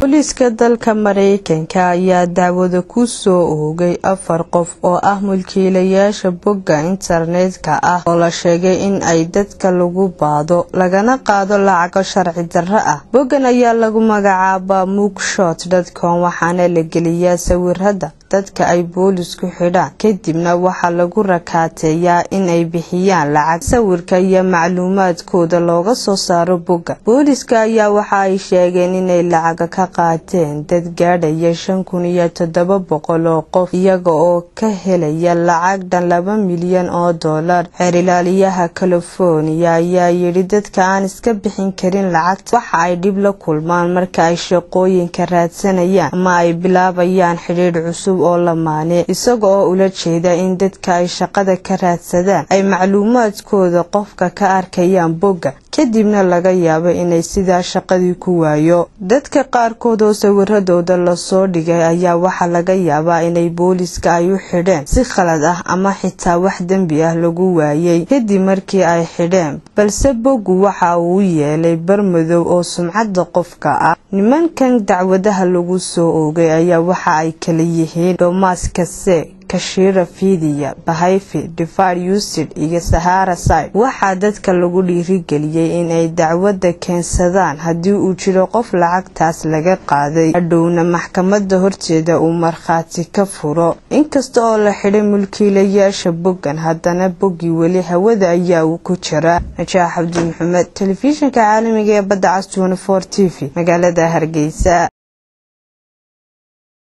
booliiska dalka mareykanka ayaa dacwada ku soo oogay afar qof oo ah mulkiilayaasha bogga internetka ah oo la sheegay in ay dadka lagu baado lagana qaado lacago sharci darro ah boggan ayaa lagu magacaabaa mugshot dadcom waxaana la geliyaa sawirada dadka ay boolisku xidhaan kadibna waxaa lagu rakaateeyaa in ay bixiyaan lacag sawirka iyo macluumaadkooda looga soo saaro bogga booliska ayaa waxa ay sheegeen inay lacaga ka qaateen dad gaadhaya shan kun iyo toddoba boqol oo qof iyaga oo ka helaya lacag dhan laba milyan oo dollar xeerilaaliyaha california ayaa yidhi dadka aan iska bixin karin lacagta waxa ay dhib la kulmaan marka ay shaqooyinka raadsanayaan ama ay bilaabayaan xidhiidh cusub oo lamaane isaga oo ula jeeda in dadka ay shaqada ka raadsadaan ay macluumaadkooda qofka ka arkayaan bogga kadibna laga yaabo inay sidaa shaqadii ku waayo dadka qaarkood oo sawiradooda lasoo dhigay ayaa waxaa laga yaabaa inay booliska ay u xidheen si khalad ah ama xitaa wax dembi ah lagu waayay kadib markii ay xidheen balse boggu waxa uu yeelay barmadow oo sumcadda qofka ah nimankan dacwadaha lagu soo oogay ayaa waxa ay kala yihiin dhomas kase kashira fidiya bahayfi divar usid iyo sahara side waxaa dadka lagu dhiirigeliyey in ay dacwadda keensadaan haddii uu jiro qof lacagtaas laga qaaday hadhowna maxkamadda horteeda uu markhaati ka furo inkasta oo la xidhay mulkiilayaasha boggan haddana boggii weli hawada ayaa uu ku jiraa najaax cabdi maxamed telefishinka caalamiga ee badda cas t v magaalada hargeysa